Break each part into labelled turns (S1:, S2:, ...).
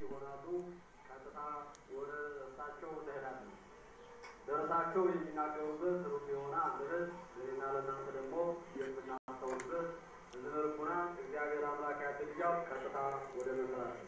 S1: ይሆናሉ። ቀጥታ ወደ እርሳቸው እንሄዳለን። ደረሳቸው የሚናገሩበት ሩቅ የሆነ አንደበት ለእኔና ለእናንተ ደግሞ የምናስተውልበት እዝነ ልቡና እግዚአብሔር አምላክ ያድልጃል። ቀጥታ ወደ መምህራችን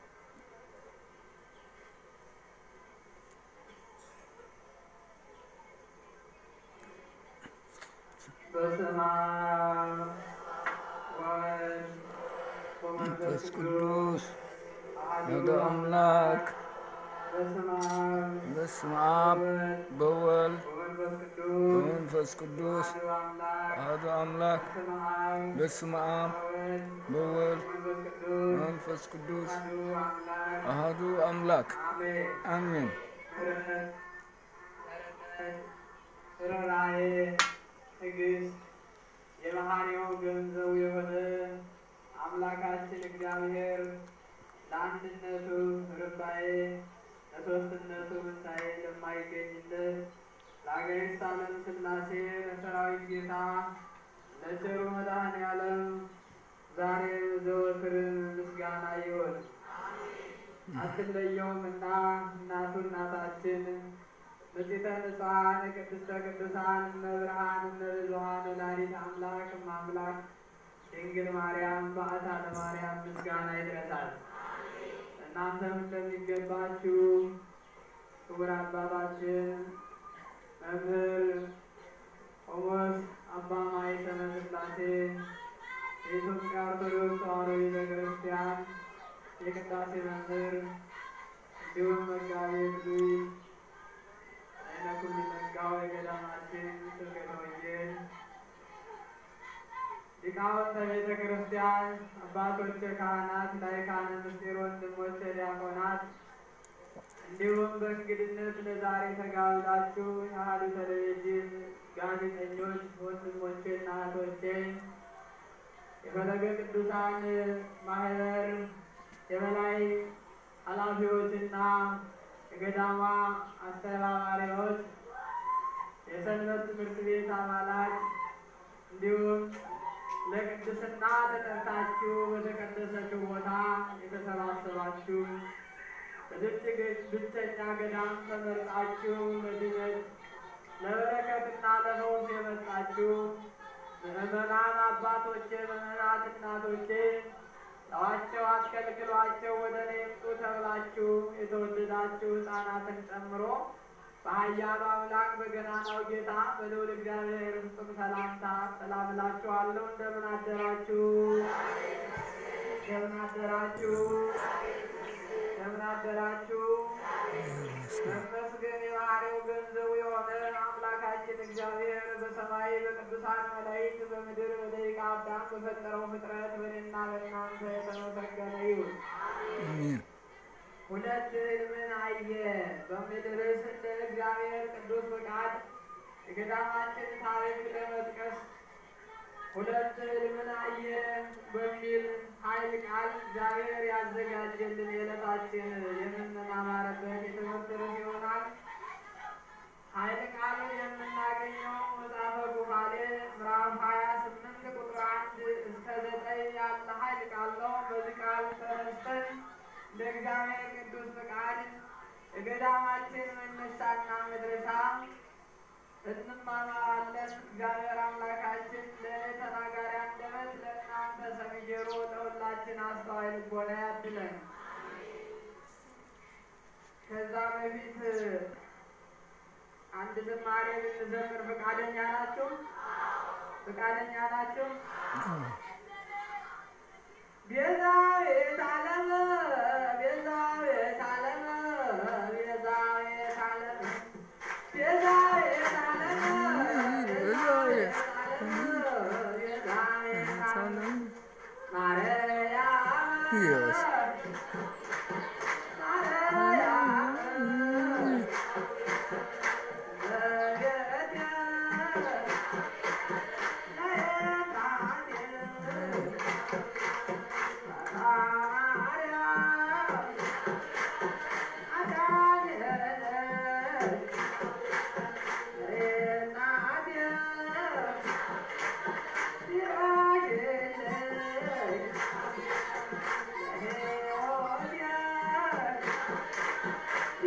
S2: በስመ አብ ወወልድ ወመንፈስ ቅዱስ
S3: ወደ አምላክ
S2: በስመ አብ
S3: በስመ አብ በወልድ
S2: ወመንፈስ ቅዱስ
S3: በመንፈስ ቅዱስ
S2: አሐዱ አምላክ
S3: አሐዱ አምላክ
S2: በስመ አብ
S3: በስመ አብ
S2: ወወልድ
S3: በወልድ
S2: ወመንፈስ ቅዱስ
S3: በመንፈስ ቅዱስ
S2: አሐዱ አምላክ
S3: አሐዱ አምላክ
S2: አሜን።
S3: አሜን።
S2: ምሕረት፣ ቸርነት፣ ርኅራኄ፣ ትዕግስት የባህሪው ገንዘቡ የሆነ አምላካችን እግዚአብሔር ለአንድነቱ ርባዬ ለሦስትነቱ ምሳሌ ለማይገኝለት ለአገሪቱ ዓለም ሥላሴ ለሰራዊት ጌታ ለቸሩ መድኃኔዓለም ዛሬ ዘወትር ምስጋና ይሁን። አትለየውምና እናቱ እናታችን ንጽሕተ ንጹሐን ቅድስተ ቅዱሳን እመብርሃን እመብዙኃን ወላዲተ አምላክ እማምላክ ድንግል ማርያም በዓታ ለማርያም ምስጋና ይድረሳል። እናንተም እንደሚገባችሁ ክቡር አባታችን መምህር ቆሞስ አባ ማኅተመ ሥላሴ የኢትዮጵያ ኦርቶዶክስ ተዋሕዶ ቤተ ክርስቲያን የቅዳሴ መምህር እንዲሁም መጋቤ ብሉይ አይነኩል መጋው የገዳማችን ስብከተ ወንጌል ሊቃውንተ ቤተ ክርስቲያን አባቶች ካህናት፣ ላይካነ ምስጢር ወንድሞች ዲያቆናት እንዲሁም በእንግድነት ለዛሬ ተጋብዛችሁ የአሐዱ ቴሌቪዥን ጋዜጠኞች ወንድሞቼና እህቶቼ የፈለገ ቅዱሳን ማህበር የበላይ ኃላፊዎችና የገዳማ አስተባባሪዎች፣ የሰንበት ትምህርት ቤት አባላት እንዲሁም ለቅድስና ተጠርታችሁ በተቀደሰችው ቦታ የተሰባሰባችሁ በድብቅ ብቸኛ ገዳም ተመርጣችሁ ለድነት ለበረከትና ለፈውስ የመጣችሁ ምዕመናን አባቶቼ፣ ምዕመናት እናቶቼ ተዋቸው አትከልክሏቸው፣ ወደ እኔ ይምጡ ተብላችሁ የተወደዳችሁ ሕፃናትን ጨምሮ በኃያሉ አምላክ በገናናው ጌታ በልዑል እግዚአብሔር ፍጹም ሰላምታ ሰላም እላችኋለሁ። እንደምን አደራችሁ? እንደምን አደራችሁ? እንደምን አደራችሁ? መመስገን የባህሪው ገንዘቡ የሆነ አምላካችን እግዚአብሔር በሰማይ በቅዱሳን መላእክት በምድር በደቂቀ አዳም በፈጠረው ፍጥረት በእኔና በእናንተ የተመሰገነ ይሁን።
S3: አሜን።
S2: ሁለት ሕልምን አየ በሚል ርዕስ እንደ እግዚአብሔር ቅዱስ ፈቃድ የገዳማችን ታሪክ ለመጥቀስ ሁለት ሕልምን አየ በሚል ኃይል ቃል እግዚአብሔር ያዘጋጀልን የዕለታችን የምንማማርበት የትምህርት ርዕስ ይሆናል። ኃይል ቃሉ የምናገኘው መጽሐፈ ጉባኤ ምዕራፍ ሀያ ስምንት ቁጥር አንድ እስከ ዘጠኝ ያለ ኃይል ቃል ነው። በዚህ ቃል ተነስተን እንደ እግዚአብሔር ቅዱስ ፈቃድ የገዳማችን መነሻና መድረሻ እንማማራለን። እግዚአብሔር አምላካችን ለእኔ ተናጋሪ አንደበት፣ ለእናንተ ሰሚ ጆሮ፣ ለሁላችን አስተዋይ ልቦና ያድለን። ከዛ በፊት አንድ ዝማሬ ልንዘምር ፈቃደኛ ናችሁ? ፈቃደኛ ናችሁ? ቤዛዊተ ዓለም ቤዛዊተ ዓለም ቤዛዊተ ዓለም ቤዛዊተ ዓለም ቤዛዊተ ዓለም ቤዛዊተ ዓለም ማርያም
S3: Yes.
S2: ማርያም ዘገየ ለየካቲት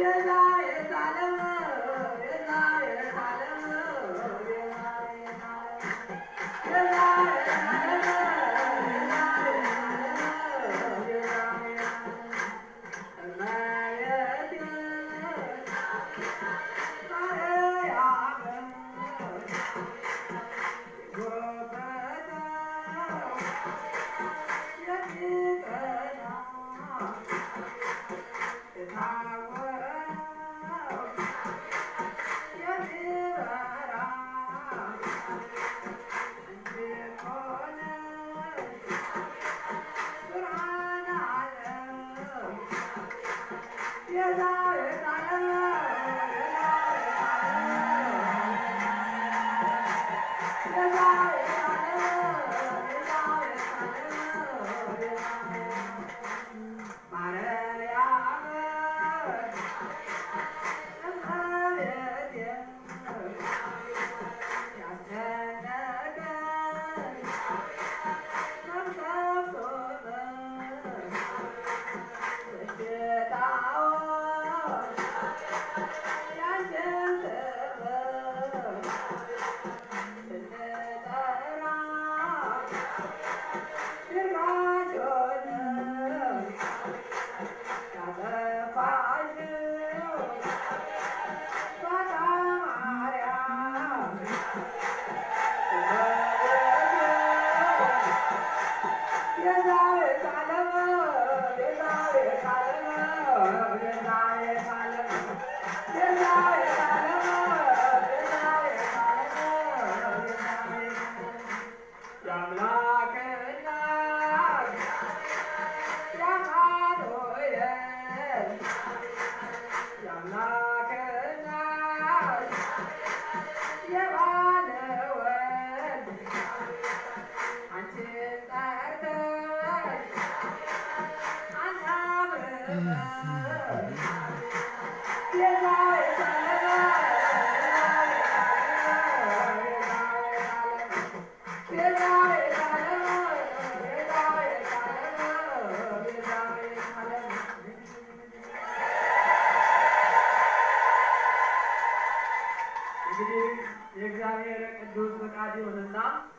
S2: እንግዲህ የእግዚአብሔር ቅዱስ ፈቃድ ይሁንና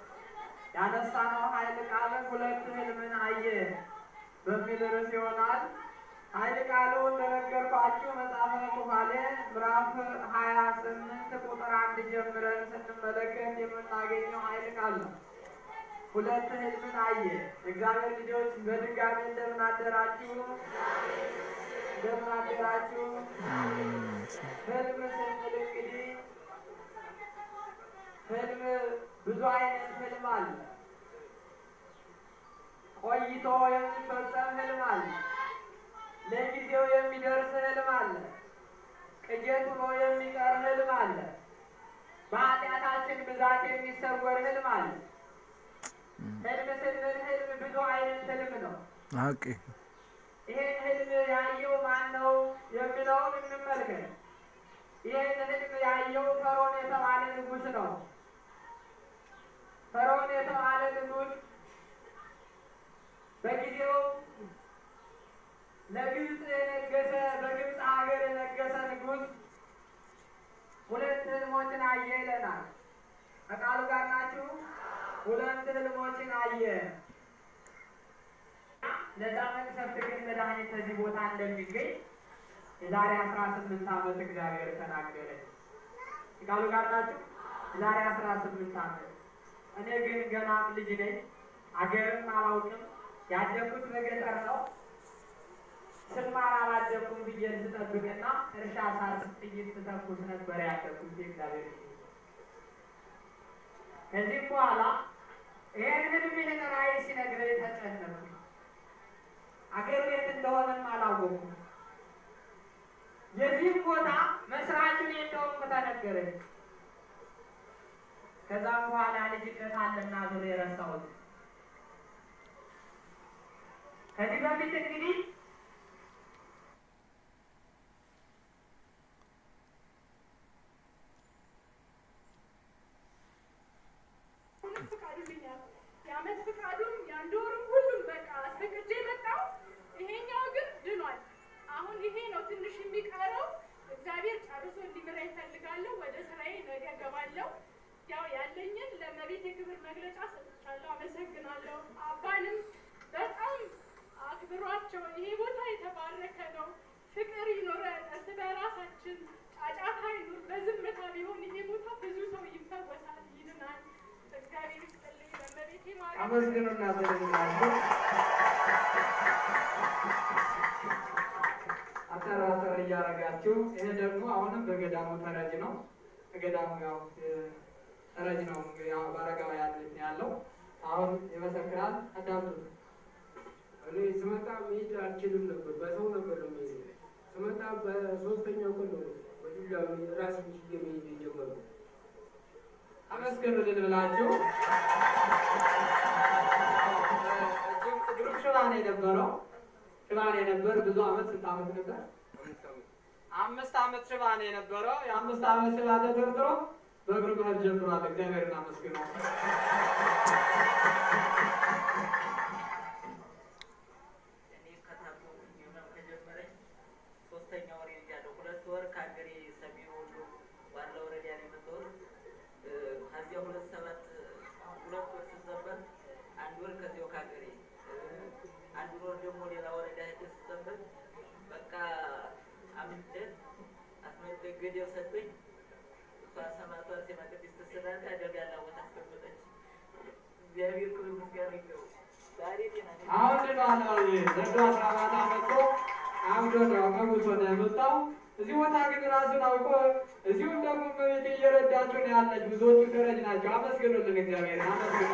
S2: ያነሳነው ኃይለ ቃል ሁለት ህልምን አየ በሚል ርዕስ ይሆናል። ኃይለ ቃሉ እንደነገርኳችሁ መጽሐፈ ኩፋሌ ምዕራፍ ሀያ ስምንት ቁጥር አንድ ጀምረን ስንመለከት የምናገኘው ኃይለ ቃል ነው። ሁለት ህልምን አየ። እግዚአብሔር ልጆች በድጋሚ እንደምን አደራችሁ? እንደምን አደራችሁ? ህልም ስንል እንግዲህ ህልም ብዙ አይነት ህልም አለ። ቆይቶ የሚፈጸም ህልም አለ። ለጊዜው የሚደርስ ህልም አለ። ቅዠት ሆኖ የሚቀር ህልም አለ። በኃጢአታችን ብዛት የሚሰወር ህልም አለ። ህልም ስንል ህልም ብዙ አይነት ህልም ነው።
S3: ሀቂ
S2: ይሄን ህልም ያየው ማን ነው የሚለውን እንመልከት። ይህን ህልም ያየው ፈርዖን የተባለ ንጉሥ ነው። ፈርዖን የተባለ ንጉሥ በጊዜው ለግብፅ የነገሰ በግብፅ ሀገር የነገሰ ንጉሥ ሁለት ህልሞችን አየ ይለናል። ከቃሉ ጋር ናችሁ? ሁለት ህልሞችን አየ። ለዛ መቅሰፍት ግን መድኃኒት ከዚህ ቦታ እንደሚገኝ የዛሬ አስራ ስምንት ዓመት እግዚአብሔር ተናገረ። ቃሉ ጋር ናችሁ? የዛሬ አስራ ስምንት ዓመት እኔ ግን ገናም ልጅ ነኝ፣ አገርም አላውቅም። ያደግኩት በገጠር ነው። ስማር አላደኩም ብዬ ስጠብቅና እርሻ ሳርስ ጥይት ስተኩስ ነበር ያደግኩት የእግዚአብሔር ልጅ። ከዚህም በኋላ ይህን ህልም ይህን ራእይ ሲነግረኝ ተጨነኩ። አገር ቤት እንደሆነም አላወኩም። የዚህም ቦታ መስራቹን እንደሆንኩ ተነገረኝ። ከዛም በኋላ ልጅነት አለና ዞር የረሳሁት ከዚህ በፊት እንግዲህ
S4: ሁለት ፍቃድ ይሉኛል። የዓመት ፍቃዱም የአንድ ወርም ሁሉም በቃ አስፈቅጄ መጣሁ። ይሄኛው ግን ድኗል። አሁን ይሄ ነው ትንሽ የሚቀረው። አመሰግናለሁ። ያው ያለኝን ለእመቤቴ ክብር መግለጫ ሰጥቻለሁ። አመሰግናለሁ። አባንም በጣም አክብሯቸው። ይሄ ቦታ የተባረከ ነው። ፍቅር ይኖረን፣ እርስ በራሳችን ጫጫታ ይኑር። በዝምታ ቢሆን ይሄ ቦታ ብዙ ሰው ይፈወሳል፣ ይድናል። እግዚአብሔር ይስጥልኝ። ለእመቤቴ ማርያም
S2: አመስግኑና ተደግናችሁ አጠር አጠር እያደረጋችሁ ይሄ ደግሞ አሁንም በገዳሙ ተረጅ ነው። በገዳሙ ያው ተረጅ ነው ያው በአረጋውያን ቤት ነው ያለው። አሁን ይመሰክራል። አዳምጡት።
S5: እኔ ስመጣ መሄድ አልችልም ነበር፣ በሰው ነበር የሚሄድ። ስመጣ በሶስተኛው ቀን ነው በዱላ ራሴን ችዬ መሄድ የጀመርኩት።
S2: አመስግኑልን ብላችሁ ግሩፕ ሽባ ነው የነበረው። ሽባ ነው የነበር ብዙ አመት ስንት አመት ነበር? አምስት አመት ሽባ ነው የነበረው። የአምስት አመት ሽባ ተደርድሮ በእግሩ መሄድ ጀምሯል። እግዚአብሔርን አመስግኑ።
S6: እኔ ከታመምኩኝ ህመም ከጀመረኝ ሶስተኛ ወር ይዣለሁ። ሁለት ወር ከሀገሬ ሰሜን ወሎ ዋላ ወረዳ ነው የመጣሁት። እ፣ ከዚያ ሁለት ሰባት ሁለት ወር ስዘበር አንድ ወር ከዚያው ከሀገሬ እ፣ አንድ ወር ደግሞ ሌላ ወረዳ ሄጄ ስዘበር በቃ አምንቼ አስመልጬ ገደብ ሰጡኝ። እሷ ሰማዕቷ አርሴማ ቅድስት ስላሴ አደጋ ቦታ አስቀመጠች። እግዚአብሔር ክብር ምስጋና ይገባው። ዛሬ ጤና ነኝ።
S2: አሁን ድኗል። ዘንድሮ አስራ አራት አመት ነው። አብዶ ነው ከጉዞ ነው የመጣው። እዚህ ቦታ ግን ራሱን አውቆ እዚሁም ደግሞ እመቤቴ እየረዳችሁ ነው ያለች። ብዙዎቹ ተረጅ ናቸው። አመስግኑልን እግዚአብሔር አመስግኑ።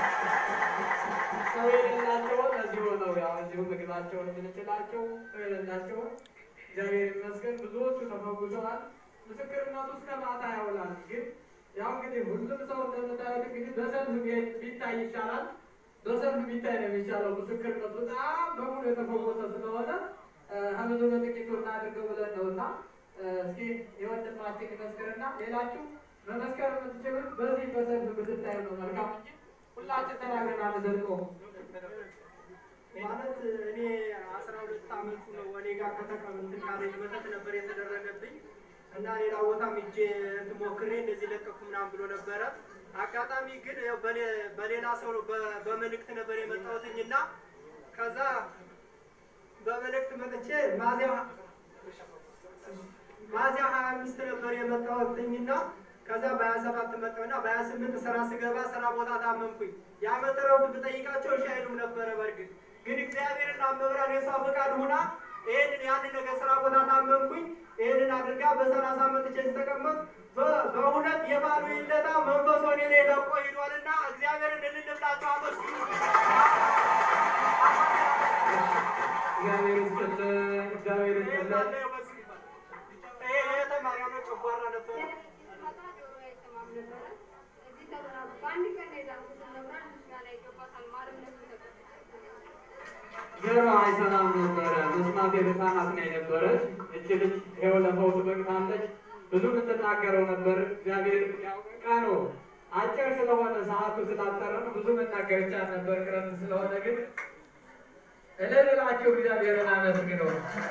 S2: ሰው የሌላቸው እዚሁ ነው ያው እዚሁ ምግባቸውን የምንችላቸው ሰው የሌላቸው እግዚአብሔር ይመስገን ብዙዎቹ ተፈውሰዋል። ምስክርነቱ እስከ ማታ ያውላል። ግን ያው እንግዲህ ሁሉም ሰው እንደምታዩት እንግዲህ በሰልፍ ቢ- ቢታይ ይሻላል። በሰልፍ ቢታይ ነው የሚሻለው። ምስክርነቱ በጣም በሙሉ የተፈወሰ ስለሆነ እ፣ ከብዙ በጥቂቱ እናድርገው ብለን ነው እና እ፣ እስኪ የወንድማችን ይመስክርና ሌላችሁ መመስከር የምትችሉት በዚህ በሰልፍ ብትታዩ ነው መልካም እንጂ ሁላችን ተናግረን አንዘልቀውም።
S1: ማለት እኔ አስራ ሁለት አመቱ ነው እኔ ጋር ከተቀምጥ ካለኝ መተት ነበር የተደረገብኝ እና ሌላ ቦታም ሂጄ እንትን ሞክሬ እንደዚህ ለቀኩ ምናምን ብሎ ነበረ። አጋጣሚ ግን ያው በሌ- በሌላ ሰው ነው በ- በመልእክት ነበር የመጣሁትኝ እና ከዛ በመልእክት መጥቼ ሚያዝያ ሚያዝያ ሀያ አምስት ነበር የመጣሁትኝና ከዛ በሀያ ሰባት መጣሁና በሀያ ስምንት ስራ ስገባ ስራ ቦታ ታመምኩኝ። የዓመት ዕረፍት ብጠይቃቸው እሺ አይሉም ነበረ። በእርግጥ ግን እግዚአብሔርና መብራን የሷ ፈቃድ ሁና ይህንን ያንን ነገር ስራ ቦታ ታመምኩኝ። ይህንን አድርጋ በሰላሳ ዓመት ቼ ተቀመጥ በእውነት የባሉ ይለታ መንፈስ ወደ እኔ ለቆ ሂዷልና እግዚአብሔርን እልል ብላችሁ አመስግኑ።
S2: እግዚአብሔር ይስጥልን፣ እግዚአብሔር
S1: ይሄ
S2: ይስጥልን።
S1: ባለ ይመስግናል። ይሄ የተማሪያኖች ጨጓራ ነበረ።
S2: ጆሮ አይሰማም ነበረ። መስማት የተሳናት ነው የነበረች። እች ልጅ ይኸው ለፈውስ በቅታለች። ብዙ የምትናገረው ነበር። እግዚአብሔር ያው ቀኑ አጭር ስለሆነ ሰዓቱ ስላጠረ ነው ብዙ መናገር ይቻል ነበር። ክረምት ስለሆነ ግን እልል ብላችሁ እግዚአብሔርን አመስግኑ።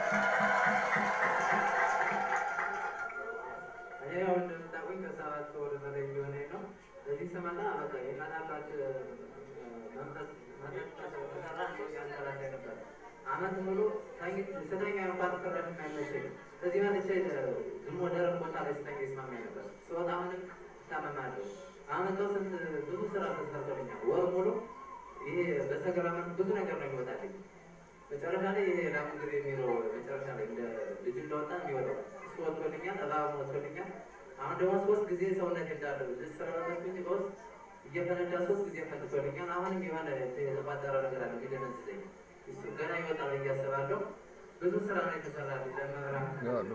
S7: እኔ ያው እንደምታውቁኝ ከሰባት ወር በላይ ሊሆነኝ ነው። እዚህ ስመጣ በቃ የመናባት መንፈስ መጠጥ ተሰራ ያንሰራራ ነበር። አመት ሙሉ ተኝ- ስተኛ እንኳን ትኩረት የማይመቸኝ እዚህ መጥቼ ዝም ወደ ደረቅ ቦታ ላይ ስተኛ ይስማማኝ ነበር። ስወጣ አሁንም እታመማለሁ። አሁን እንደው ስንት ብዙ ስራ ተሰርቶልኛል። ወር ሙሉ ይሄ በሰገራ መንፈስ ብዙ ነገር ነው የሚወጣልኝ። መጨረሻ ላይ ይሄ ላምንግር የሚለው መጨረሻ ላይ እንደ ልጅ እንደወጣ የሚወጣው እሱ ወጥቶልኛል፣ እባብ ወጥቶልኛል። አሁን ደግሞ ሶስት ጊዜ ሰውነት እንዳለ ልጅ ስለረመስኩኝ በውስጥ እየፈነዳ ሶስት ጊዜ ፈንድቶልኛል። አሁንም የሆነ የተቋጠረ ነገር አለ የሚደነዝዘኝ እሱ ገና ይወጣል ብዬ አስባለሁ። ብዙ ስራ ነው የተሰራልኝ ለመብራት
S3: ያሉ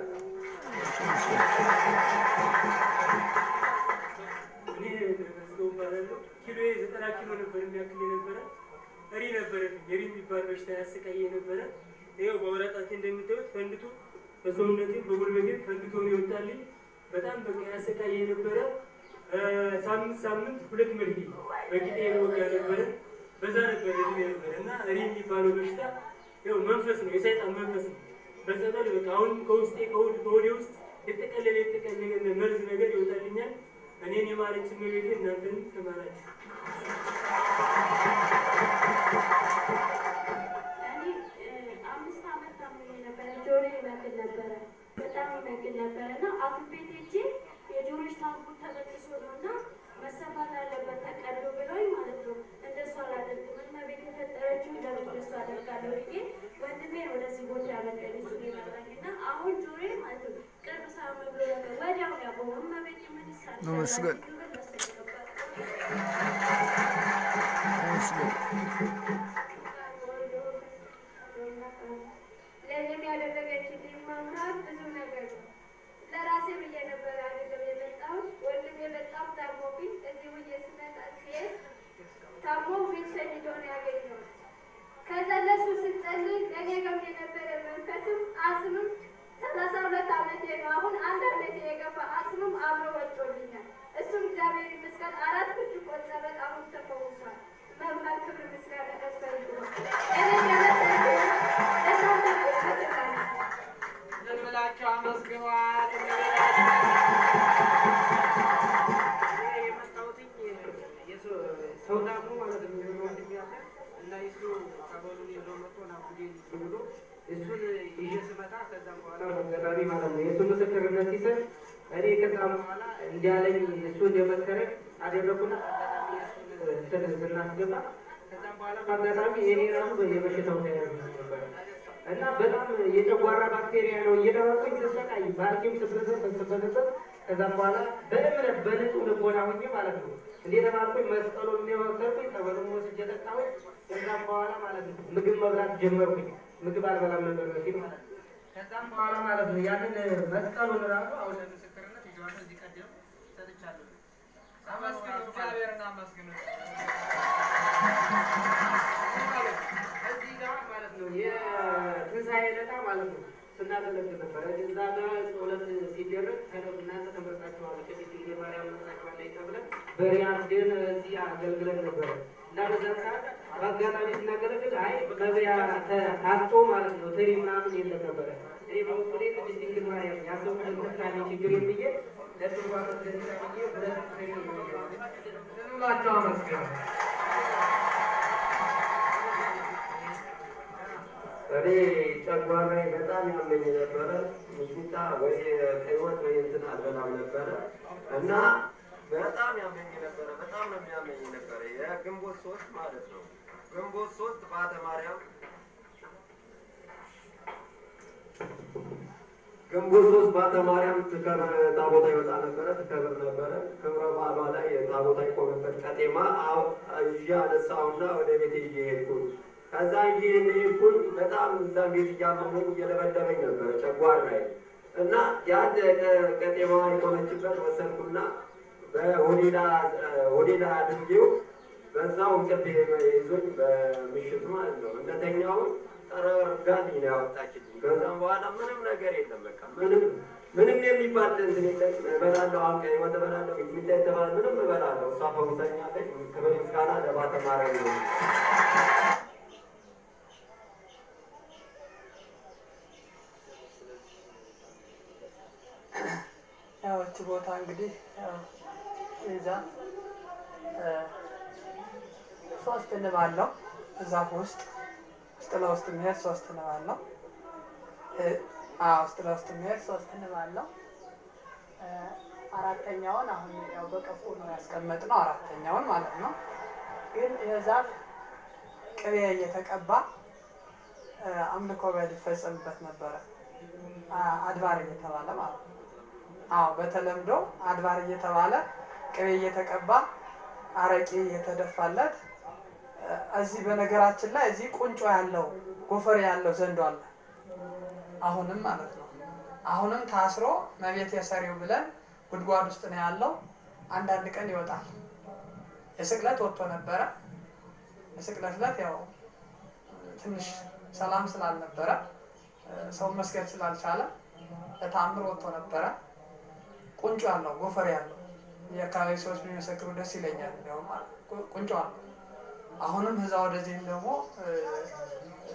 S5: እኔ መዝገቡ እባላለሁ። ኪሎዬ ዘጠና ኪሎ ነበር የሚያክል የነበረ እሪ ነበረ የሪ የሚባል በሽታ ያሰቃየ ነበረ። ይኸው በወረጣቴ እንደምታዩት ፈንድቶ በሰውነቴም በጉልበቴም ፈንድቶ ነው ይወጣልኝ። በጣም በቃ ያሰቃየ ነበረ። እ፣ ሳምንት ሳምንት ሁለት መርፌ በቂጤ የወጋ ነበረ። በዛ ነበር እድሜ ነበረ እና እሪ የሚባለው በሽታ ይኸው መንፈስ ነው፣ የሰይጣን መንፈስ ነው። በጸበል በቃ አሁን ከውስጤ ከሆድ ከሆዴ ውስጥ የተጠቀለለ የተጠቀለለ መርዝ ነገር ይወጣልኛል። እኔን የማረች እመቤቴ እናንተን ትማራችሁ።
S8: እኔ አምስት ዓመት ታምሜ ነበረ። ጆሮ ይመግል ነበረ፣ በጣም ይመግል ነበረ እና ሐኪም ቤት ሄጄ የጆሮሽ ታንኩት ተበጥሶ ነው እና መሰፋት አለበት ተቀዶ ብሎኝ ማለት ነው። እንደሱ አላደርግም እመቤት የፈጠረችው ለምን እንደሱ አደርጋለሁ ብዬ ወንድሜን ወደዚህ ቦታ ያመጣኝ እሱ ነው የመራኝ እና አሁን ጆሮዬ ማለት ነው ቅርብ ሰዓት ብሎ ነበር ወዲያው ያቆመው እመቤት ምን ይሳል
S3: ተመስገን። ተመስገን።
S8: ለእኔም ያደረገችልኝ ማምራት ብዙ ነገር ነው። ለራሴ ብዬ ነበር አይደለም የመጣሁት። ወንድሜ በጣም ታሞብኝ እዚህ ውዬ ስመጣ ሲሄድ ታሞ ቤት ሸኝቶ ነው ያገኘሁት። ከዛ ለሱ ስጸልይ እኔ ጋር የነበረ መንፈስም አስምም ሰላሳ ሁለት ዓመቴ ነው አሁን አንድ ዓመቴ የገባ አስምም አብሮ ወጥቶልኛል። እሱም እግዚአብሔር ይመስገን አራት ብርጭቆ ጸበል አሁን ተፈውሷል። መብላት ክብር ምስጋና ያስፈልገዋል። እኔ የመሰለኝ ለእናንተ ይመስላል።
S2: ዝም ብላችሁ አመስግኗት። የመጣሁትኝ ሰው ዳሞ ማለት ነው የሆነ ወንድም ያለ እና እሱ ጸበሉን ይዞ መጥቶ ናኩዴ ብሎ እሱን ይዤ ስመጣ ከዛም በኋላ አጋጣሚ ማለት ነው የእሱ ምስክርነት ሲሰጥ እኔ ከዛ በኋላ እንዲያለኝ እሱ እንደመከረኝ አደረኩና አጋጣሚ እሱን እንትን ስናስገባ ከዛም በኋላ በአጋጣሚ እኔ ራሱ የበሽታው ተያያዥ ነበር እና በጣም የጨጓራ ባክቴሪያ ነው እየተባልኩኝ ስሰቃይ በሐኪም ስበሰበት ስበሰበት ከዛም በኋላ በእምነት በንጹህ ልቦና ሁኜ ማለት ነው እንደተባልኩኝ መስቀሉን እንደወሰድኩኝ ጸበሉን ወስጄ ጠጣሁኝ። ከዛም በኋላ ማለት ነው ምግብ መብላት ጀመርኩኝ። ምግብ አልበላም ነበር በፊት ማለት ነው። ከዛም በኋላ ማለት ነው ያንን መስቀሉን ራሱ አሁን ለምስክርነት ይዤዋለሁ። እዚህ ቀደም ሰጥቻለሁ። አመስግኑ፣ እግዚአብሔርን አመስግኑ። እዚህ ጋር ማለት ነው የትንሣኤ ዕለት ማለት ነው ስናገለግል ነበረ። እዛ ጋር ጸሎት ሲደረግ ተነብ እናንተ ተመርጣችኋል፣ ቅድስት ድንግል ማርያም መርጣችኋል ተብለን በሪያድ ግን እዚህ አገልግለን ነበረ እና በዛ ሰዓት በአጋጣሚ ስናገለግል አይ መብያ ታጥቶ ማለት ነው ትሪ ምናምን የለም ነበረ። እኔ በበኩሌ ቅድስት ድንግል ማርያም ያሰብኩትን ምሳሌ ችግር ብዬ ለትርጓሜ ገዛ ብዬ ሁለት ትሪ ዝምላቸው አመስግነው
S1: እኔ ጨጓራዬ በጣም ያመኝ ነበረ። ሚጥሚጣ ወይ ቀይ ወጥ ወይ እንትን አልበላም ነበረ እና በጣም ያመኝ ነበረ። በጣም ነው የሚያመኝ ነበረ። የግንቦት ሶስት ማለት ነው። ግንቦት ሶስት በአተ ማርያም ግንቦት ሶስት በአተ ማርያም ትከብር ታቦታ ይወጣ ነበረ፣ ትከብር ነበረ። ክብረ በዓሏ ላይ ታቦታ የቆመበት ቀጤማ አው- ይዤ አነሳሁና ወደ ቤት ይዤ ሄድኩኝ። ከዛ ይዤ ሄድኩኝ። በጣም እዛ ቤት እያመመኝ እየለበለበኝ ነበረ ጨጓራዬ እና ያን ቀ- ቀጤማ የቆመችበት ወሰድኩና በሆዴላ ሆዴላ አድርጌው በዛው እንቅልፍ ይዞኝ በምሽቱ ማለት ነው እንደተኛውን ጠረጋልኝ ነው ያወጣችልኝ። ከዛም በኋላ ምንም ነገር የለም በቃ ምንም ምንም የሚባል እንትን የለም። እበላለሁ፣ አሁን ቀይ ወጥ እበላለሁ፣ ሚጥሚጣ የተባለ ምንም እበላለሁ። እሷ ፈውሰኛለች። ክብር ምስጋና ለባተ ማርያም ነው።
S9: ያው እቺ ቦታ እንግዲህ ያው ይዛ ሶስት ንብ አለው እዛፍ ውስጥ ውስጥ ለውስጥ የሚሄድ ሶስት ንብ አለው። እ- አዎ ውስጥ ለውስጥ የሚሄድ ሶስት ንብ አለው። እ፣ አራተኛውን አሁን ያው በቀፎ ነው ያስቀመጥነው፣ አራተኛውን ማለት ነው። ግን የዛፍ ቅቤ እየተቀባ እ፣ አምልኮ በድ ይፈጸምበት ነበረ። አ- አድባር እየተባለ ማለት ነው። አዎ በተለምዶ አድባር እየተባለ ቅቤ እየተቀባ አረቄ እየተደፋለት እ፣ እዚህ በነገራችን ላይ እዚህ ቁንጮ ያለው ጎፈሬ ያለው ዘንዶ አለ። አሁንም ማለት ነው። አሁንም ታስሮ መቤት የሰሪው ብለን ጉድጓድ ውስጥ ነው ያለው። አንዳንድ ቀን ይወጣል። የስቅለት ወጥቶ ነበረ። የስቅለት ዕለት ያው ትንሽ ሰላም ስላልነበረ እ፣ ሰው መስገድ ስላልቻለ ለተአምር ወጥቶ ነበረ። ቁንጮ ያለው ጎፈሬ ያለው የአካባቢ ሰዎች ቢመሰክሩ ደስ ይለኛል። እንዲያውም ማለት ነው። ቁ- ቁንጮ አለው። አሁንም እዛ ወደዚህም ደግሞ እ፣ እ፣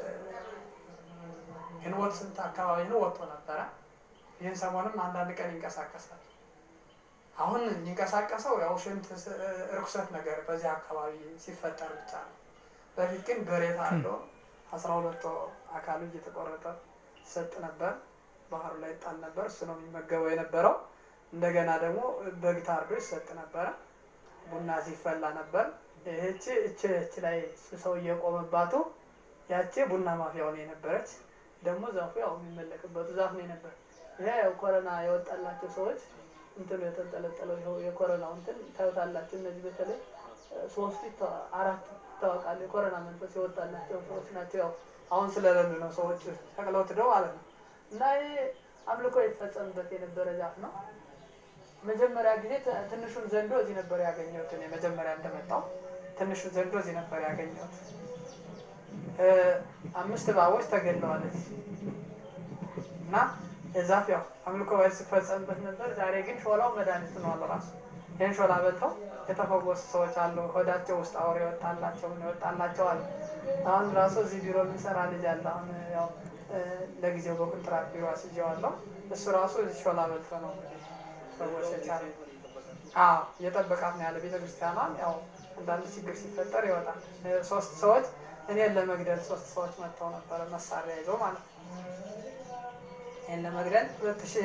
S9: ግንቦት ስንት አካባቢ ነው ወጥቶ ነበረ። ይህን ሰሞንም አንዳንድ ቀን ይንቀሳቀሳል። አሁን የሚንቀሳቀሰው ያው ሽንት ስ- ርኩሰት ነገር በዚህ አካባቢ ሲፈጠር ብቻ ነው። በፊት ግን በሬት አለው አስራ ሁለቱ አካሉ እየተቆረጠ ይሰጥ ነበር። ባህሩ ላይ ይጣል ነበር። እሱ ነው የሚመገበው የነበረው። እንደገና ደግሞ በግ ታርዶ ይሰጥ ነበረ። ቡና ሲፈላ ነበር። ይህቺ እች እች ላይ ሰው እየቆመባቱ ያቺ ቡና ማፊያው ነው የነበረች። ደግሞ ዛፉ ያው የሚመለክበቱ ዛፍ ነው የነበር። ይሄ ያው ኮረና የወጣላቸው ሰዎች እንትኑ የተንጠለጠለው ይኸው የኮረናው እንትን ታዩታላችሁ። እነዚህ በተለይ እ፣ ሶስቱ ይታ- አራት ይታወቃሉ። የኮረና መንፈስ የወጣላቸው ሰዎች ናቸው። ያው አሁን ስለሌሉ ነው ሰዎች ሰቅለው ትደው ማለት ነው። እና ይሄ አምልኮ ይፈጸምበት የነበረ ዛፍ ነው። መጀመሪያ ጊዜ ት- ትንሹን ዘንዶ እዚህ ነበር ያገኘሁት። እኔ መጀመሪያ እንደመጣው ትንሹን ዘንዶ እዚህ ነበር ያገኘሁት። እ፣ አምስት እባቦች ተገድለዋል እዚህ እና የዛፍ ያው አምልኮ ባል ሲፈጸምበት ነበር። ዛሬ ግን ሾላው መድኃኒት ሆኗል ራሱ። ይህን ሾላ በልተው የተፈወሱ ሰዎች አሉ። ሆዳቸው ውስጥ አውሬ የወጣላቸው ምን የወጣላቸው አሉ። አሁን ራሱ እዚህ ቢሮ የሚሰራ ልጅ አለ። አሁን ያው እ፣ ለጊዜው በኮንትራት ቢሮ አስይዤዋለሁ። እሱ ራሱ እዚህ ሾላ በልቶ ነው እንግዲህ ሰዎች የቻለ አዎ እየጠበቃት ነው ያለ። ቤተክርስቲያኗን ያው አንዳንድ ችግር ሲፈጠር ይወጣል። እ፣ ሶስት ሰዎች እኔን ለመግደል ሶስት ሰዎች መጥተው ነበረ መሳሪያ ይዘው ማለት ነው። ይህን ለመግደል ሁለት ሺ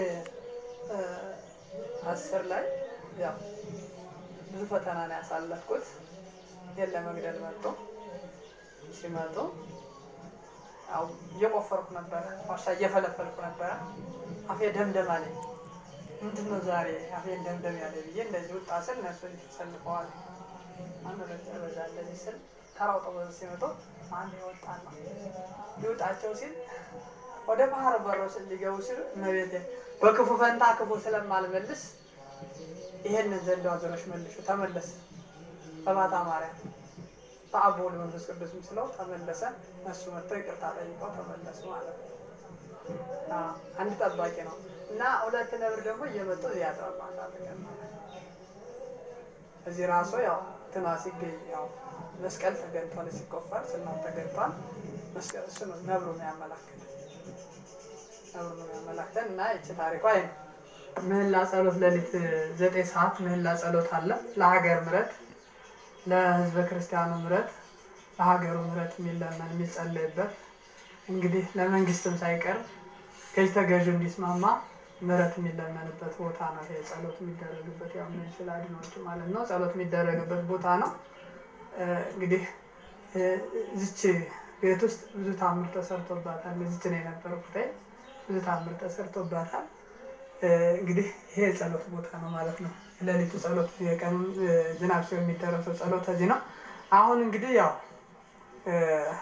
S9: አስር ላይ ያው ብዙ ፈተና ነው ያሳለፍኩት። ይህን ለመግደል መጡ። ሲመጡ ያው እየቆፈርኩ ነበረ፣ ዋሻ እየፈለፈልኩ ነበረ። አፌ ደምደም አለኝ። ምንድን ነው ዛሬ አፌን ደምደም ያለ ብዬ እንደዚህ ውጣ ስል እነሱ እንዲህ ተሰልፈዋል። አንድ ሁለት በዛ እንደዚህ ስል ተራውጠው በዚህ ሲመጡ ማን የወጣ ነው ሊውጣቸው ሲል ወደ ባህር በሮች ሊገቡ ሲሉ እመቤቴ በክፉ ፈንታ ክፉ ስለማልመልስ ይሄንን ዘንዶ አዞረሽ መልሹ ተመለስ በማታ ማርያም በአብ ወልድ መንፈስ ቅዱስም ስለው ተመለሰ። እነሱ መጥተው ይቅርታ ጠይቀው ተመለሱ ማለት ነው። አዎ፣ አንድ ጠባቂ ነው እና ሁለት ነብር ደግሞ እየመጡ እዚህ ያድራሉ። አንዳንድ ቀን ማለት ነው። እዚህ ራሱ ያው እንትና ሲገኝ ያው መስቀል ተገኝቷል፣ ሲቆፈር ስናት ተገኝቷል። መስቀል እሱ ነው ነብሩ ነው ያመላክት ነብሩ ነው ያመላክተን እና ይቺ ታሪኳ ይሄ ነው። ምህላ ጸሎት ሌሊት ዘጠኝ ሰዓት ምህላ ጸሎት አለ ለሀገር ምረት ለህዝበ ክርስቲያኑ ምረት ለሀገሩ ምረት የሚለመን የሚጸለይበት እንግዲህ ለመንግስትም ሳይቀር ገዥ ተገዥ እንዲስማማ ምረት የሚለመንበት ቦታ ነው። ይሄ ጸሎት የሚደረግበት ያው እነዚህ ስለ አድኖች ማለት ነው። ጸሎት የሚደረግበት ቦታ ነው። እ፣ እንግዲህ እ፣ እዚች ቤት ውስጥ ብዙ ታምር ተሰርቶባታል። እዚች ነው የነበርኩት። ብዙ ታምር ተሰርቶባታል። እ፣ እንግዲህ ይሄ የጸሎት ቦታ ነው ማለት ነው። ሌሊቱ ጸሎት የቀኑ እ፣ ዝናብ ሲሆን የሚደረሰው ጸሎት እዚህ ነው። አሁን እንግዲህ ያው እ፣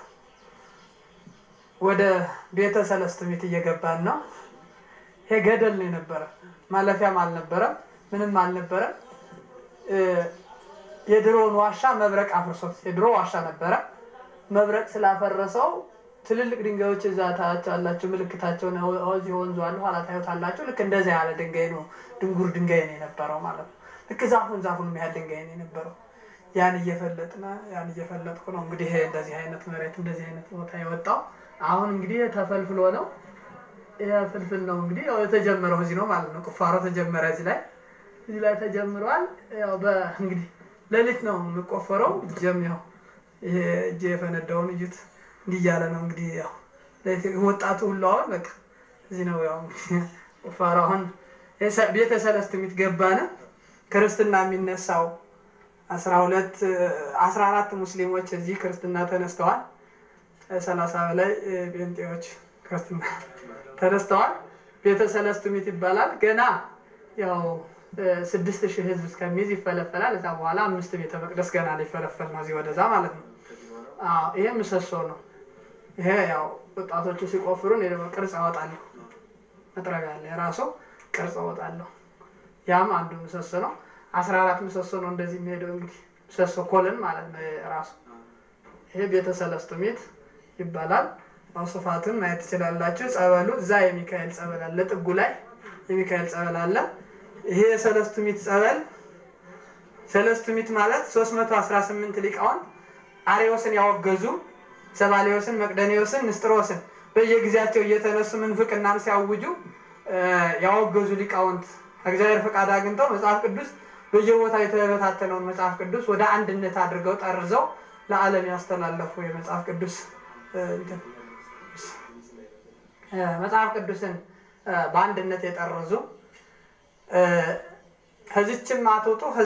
S9: ወደ ቤተ ሰለስት ቤት እየገባን ነው። ይሄ ገደል ነው የነበረ፣ ማለፊያም አልነበረም፣ ምንም አልነበረም። እ፣ የድሮውን ዋሻ መብረቅ አፍርሶት የድሮ ዋሻ ነበረ። መብረቅ ስላፈረሰው ትልልቅ ድንጋዮች እዛ ታያቸዋላችሁ። ምልክታቸውን እዚህ ወንዙ አለ፣ ኋላ ታዩታላችሁ። ልክ እንደዚያ ያለ ድንጋይ ነው፣ ድንጉር ድንጋይ ነው የነበረው ማለት ነው። ልክ ዛፉን ዛፉን ያህል ድንጋይ ነው የነበረው። ያን እየፈለጥነ ያን እየፈለጥኩ ነው እንግዲህ ይሄ እንደዚህ አይነት መሬት እንደዚህ አይነት ቦታ የወጣው አሁን እንግዲህ ተፈልፍሎ ነው። ይሄ ፍልፍል ነው እንግዲህ ያው የተጀመረው እዚህ ነው ማለት ነው። ቁፋሮ ተጀመረ እዚህ ላይ እዚህ ላይ ተጀምሯል። ያው በእንግዲህ ሌሊት ነው የሚቆፈረው። እጄም ያው ይሄ እጄ የፈነዳውን እዩት እንዲህ እያለ ነው እንግዲህ ያው ሌሊት ወጣቱ ሁሉ አሁን በቃ እዚህ ነው ያው እንግዲህ ቁፋሮ አሁን የሰ- ቤተ ሰለስት የሚትገባነ ክርስትና የሚነሳው አስራ ሁለት አስራ አራት ሙስሊሞች እዚህ ክርስትና ተነስተዋል። ሰላሳ በላይ እ፣ ጴንጤዎች ክርስትና ተነስተዋል። ቤተ ሰለስቱ ምዕት ይባላል። ገና ያው እ፣ ስድስት ሺህ ህዝብ እስከሚይዝ ይፈለፈላል። እዛ በኋላ አምስት ቤተ መቅደስ ገና ሊፈለፈል ነው እዚህ ወደዛ ማለት ነው። አዎ ይሄ ምሰሶ ነው። ይሄ ያው ወጣቶቹ ሲቆፍሩ እኔ ደግሞ ቅርጽ አወጣለሁ። መጥረቢያ አለ የራሱ ቅርጽ አወጣለሁ። ያም አንዱ ምሰሶ ነው። አስራ አራት ምሰሶ ነው እንደዚህ የሚሄደው እንግዲህ ምሰሶ ኮልን ማለት ነው ራሱ ይሄ ቤተ ሰለስቱ ምዕት ይባላል። ያው ስፋቱን ማየት ትችላላችሁ። ጸበሉ እዛ የሚካኤል ጸበል አለ፣ ጥጉ ላይ የሚካኤል ጸበል አለ። ይሄ የሰለስቱ ምዕት ጸበል ሰለስቱ ምዕት ማለት 318 ሊቃውንት አሬዎስን ያወገዙ ሰባሌዎስን፣ መቅደኔዎስን፣ ንስጥሮስን በየጊዜያቸው እየተነሱ ምንፍቅናን ሲያውጁ እ፣ ያወገዙ ሊቃውንት ከእግዚአብሔር ፈቃድ አግኝተው መጽሐፍ ቅዱስ በየቦታው የተበታተነውን መጽሐፍ ቅዱስ ወደ አንድነት አድርገው ጠርዘው ለዓለም ያስተላለፉ የመጽሐፍ ቅዱስ እ፣ እንትን እ፣ መጽሐፍ ቅዱስን እ፣ በአንድነት የጠረዙ እ፣ ከዚችም አትውጡ